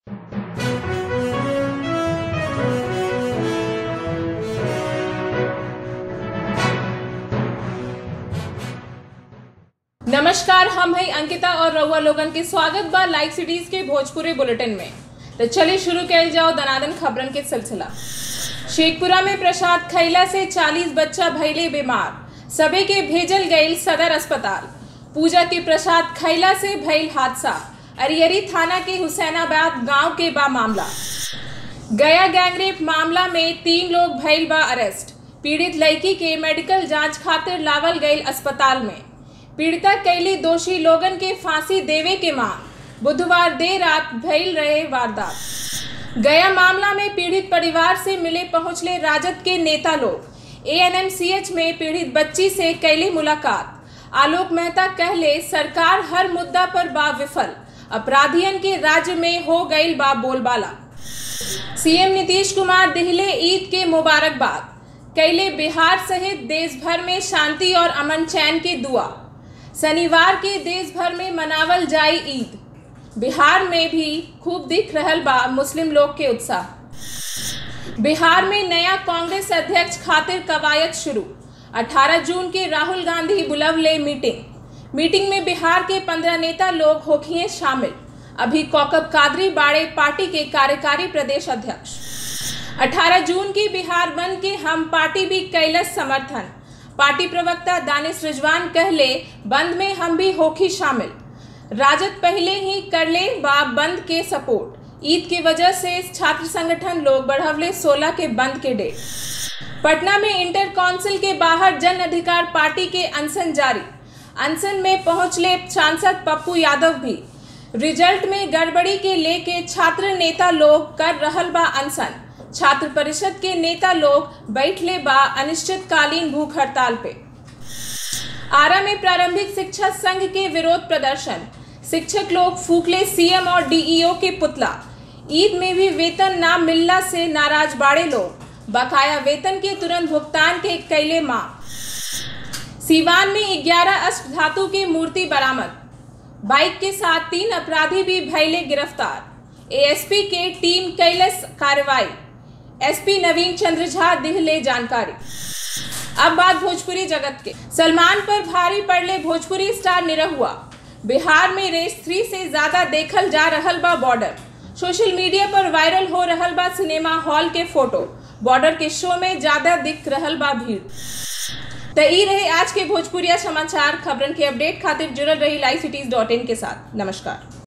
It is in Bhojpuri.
नमस्कार हम है अंकिता और रउआ लोगन के स्वागत बा लाइव सिटीज के भोजपुरी बुलेटिन में तो चलिए शुरू कल जाओ दनादन खबरन के सिलसिला शेखपुरा में प्रसाद खैला से 40 बच्चा भैले बीमार सबे के भेजल गईल सदर अस्पताल पूजा के प्रसाद खैला से भइल हादसा अरियरी थाना के हुसैनाबाद गांव के बा मामला गया गैंगरेप मामला में तीन लोग भइल बा अरेस्ट पीड़ित लड़की के मेडिकल जांच खातिर लावल गईल अस्पताल में पीड़िता कैली दोषी लोगन के फांसी देवे के मांग बुधवार देर रात भइल रहे वारदात गया मामला में पीड़ित परिवार से मिले पहुंचले राजद के नेता लोग एएनएमसीएच में पीड़ित बच्ची से कैली मुलाकात आलोक मेहता कहले सरकार हर मुद्दा पर बा विफल अपराधियन के राज्य में हो गईल बा बोलबाला सीएम नीतीश कुमार दिहले ईद के मुबारकबाद कैले बिहार सहित देश भर में शांति और अमन चैन की दुआ शनिवार के देश भर में मनावल जाई ईद बिहार में भी खूब दिख रहल बा मुस्लिम लोग के उत्साह बिहार में नया कांग्रेस अध्यक्ष खातिर कवायद शुरू 18 जून के राहुल गांधी बुलवले मीटिंग मीटिंग में बिहार के 15 नेता लोग होखिए शामिल अभी कौकब कादरी बाड़े पार्टी के कार्यकारी प्रदेश अध्यक्ष 18 जून की बिहार बंद के हम पार्टी भी कैलस समर्थन पार्टी प्रवक्ता दानिश रिजवान कहले बंद में हम भी होखी शामिल राजद पहले ही कर ले बा बंद के सपोर्ट ईद की वजह से छात्र संगठन लोग बढ़वले 16 के बंद के डेट पटना में इंटर काउंसिल के बाहर जन अधिकार पार्टी के अनशन जारी अनशन में पहुंचले सांसद पप्पू यादव भी रिजल्ट में गड़बड़ी के लेके छात्र नेता लोग कर रहल बा अनशन छात्र परिषद के नेता लोग बैठले बा अनिश्चितकालीन भूख हड़ताल पे आरा में प्रारंभिक शिक्षा संघ के विरोध प्रदर्शन शिक्षक लोग फूकले सीएम और डीईओ के पुतला ईद में भी वेतन ना मिलना से नाराज बाड़े लोग बकाया वेतन के तुरंत भुगतान के कैले मांग सीवान में 11 अष्ट धातु की मूर्ति बरामद बाइक के साथ तीन अपराधी भी भैले गिरफ्तार एएसपी के टीम कैलस कार्रवाई एसपी नवीन चंद्र झा दिहले जानकारी अब बात भोजपुरी जगत के सलमान पर भारी पड़ले भोजपुरी स्टार निरहुआ बिहार में रेस थ्री से ज्यादा देखल जा रहल बा बॉर्डर सोशल मीडिया पर वायरल हो रहल बा सिनेमा हॉल के फोटो बॉर्डर के शो में ज्यादा दिख रहल बा भीड़ तो ई रहे आज के भोजपुरिया समाचार खबरन के अपडेट खातिर जुड़ल रही लाइव सिटीज डॉट इन के साथ नमस्कार